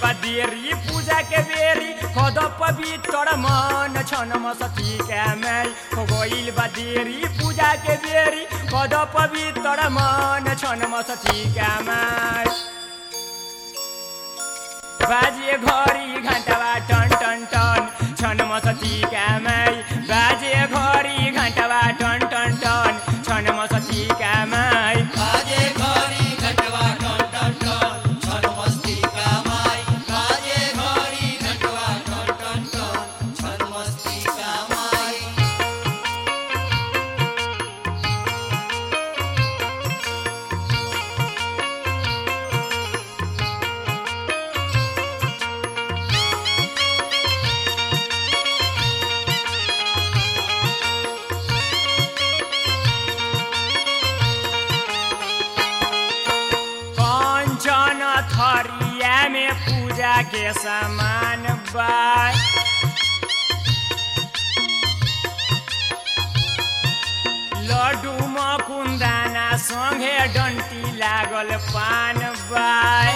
बदेरी पूजा के बेरी खद पवित्र मन छन मसती के माई हो गइल बदेरी पूजा के बेरी खद पवित्र मन छन मसती के माई बाजे घरी घन्टावा टन टन टन छन मसती के माई बाजे घरी घन्टावा टन टन टन छन मसती के माई बाजे घरी घटवा टन टन टन छन मस्ती का माई बाजे घरी घटवा टन टन टन छन मस्ती का माई कंचन थरिया में पूजा के सामान बा लड्डू मकुन्दाना सँगे डन्टी लागल पान बाय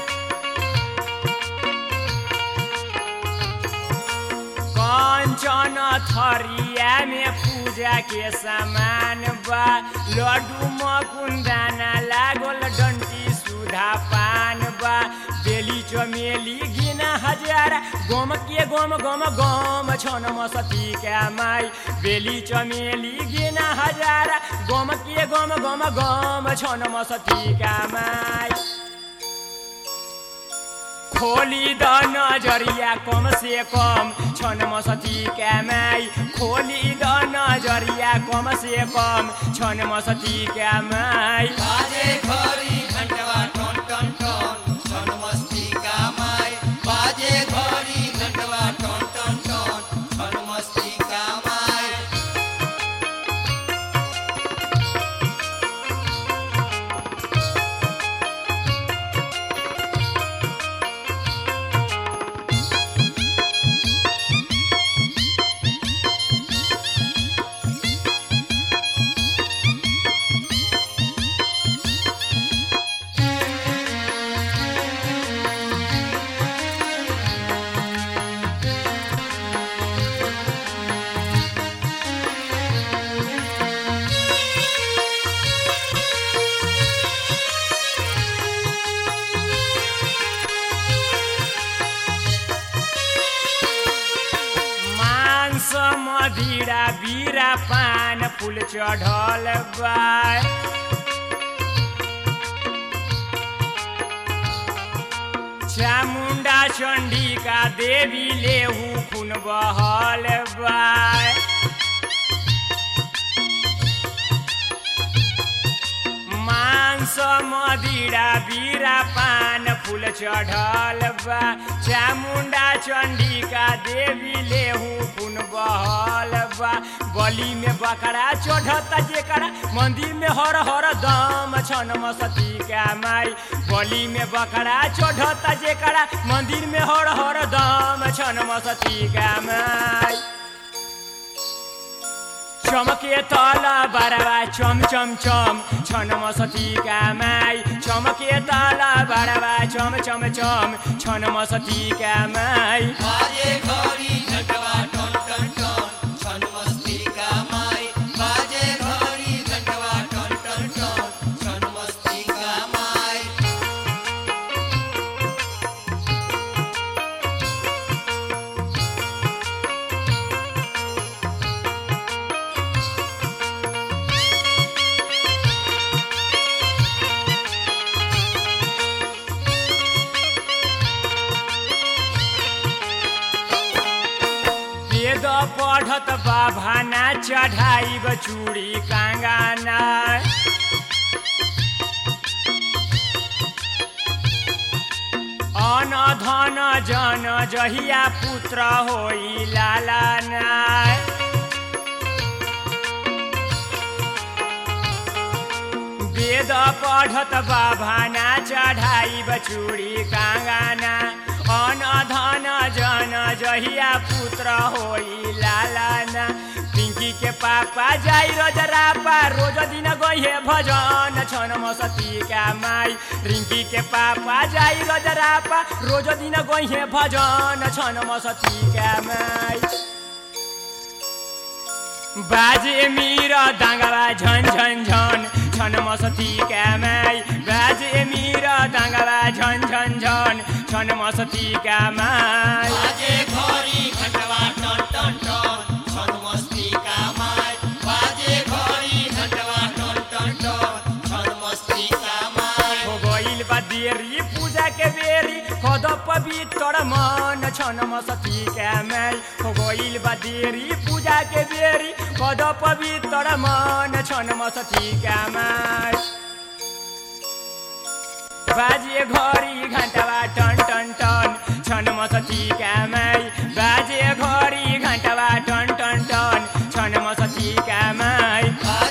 कंचन थरिया में पूजा के सामान बा लड्डू मकुन्दाना लागल डन्टी सुधा पान बा बेली चमेली गिना हजार गोम के गोम गोम गोम छन मसती के माई बेली चमेली गिना हजार गोम के गोम गोम गोम छन मसती के माई खोली द नजरिया कम से कम छन मसती के माई खोली द नजरिया कम से कम छन मसती के माई बाजे घरी घटवा टन टन टन छन मस्ती का माई बाजे घरी घटवा टन टन टन छन मस्ती का माई मांस मदिरा बिरा पान फूल चढ़ल बा चामुण्डा चण्डिका देवी लेहु खुन बहल बा मांस मदिरा बिरा पान फूल चढ़ल बा चामुण्डा चण्डिका देवी लेहु खुन बहल बा बलि में बकरा चढ़ता जेकरा मंदिर में हर हर दम छन मसती के माई बलि में बकरा चढ़ता जेकरा मंदिर में हर हर दम छन मसती के माई चमके तल बरवा चम चम चम छन मसती का माई चमके तल बरवा चम चम चम छन मसती का माई बाजे घरी घटवा टन टन टन छन मस्ती का माई बाजे घरी घटवा टन टन टन छन मस्ती का माई वेद पढ़त बाभाना चढ़ाइब चूड़ी काङ्गाना अन धन जन जहिया पुत्र होई लालाना वेद पढ़त बाभाना चढ़ाई बचूड़ी काङ्गाना अन धन जन जहिया पुत्र होई लालाना पिंकी रिंकी के पापा जाई रजरापा रोज दिन गइहे भजन छन मसती का माई रिंकी के पापा जाई रजरापा रोज दिन गइहे भजन छन मसती का माई बाजे मीर दाङ्गाबा झन झन झन छन मसती का माई बाजे मीर दाङ्गाबा झन झन झन छन मसती का माई बाजे घरी घंटवा टन टन टन छन मस्ती का माय बाजे घरी घंटवा टन टन टन छन मस्ती का माय हो गइल बा देरी पूजा के बेरी कद पवित्र मन छन मसती का माई हो गइल बा देरी पूजा के बेरी कद पवित्र मन छन मसती का माई बाजे घरी घन्टावा टन टन टन छन मसती का माई बाजे घरी घन्टावा टन टन टन छन मसती का माई बाजे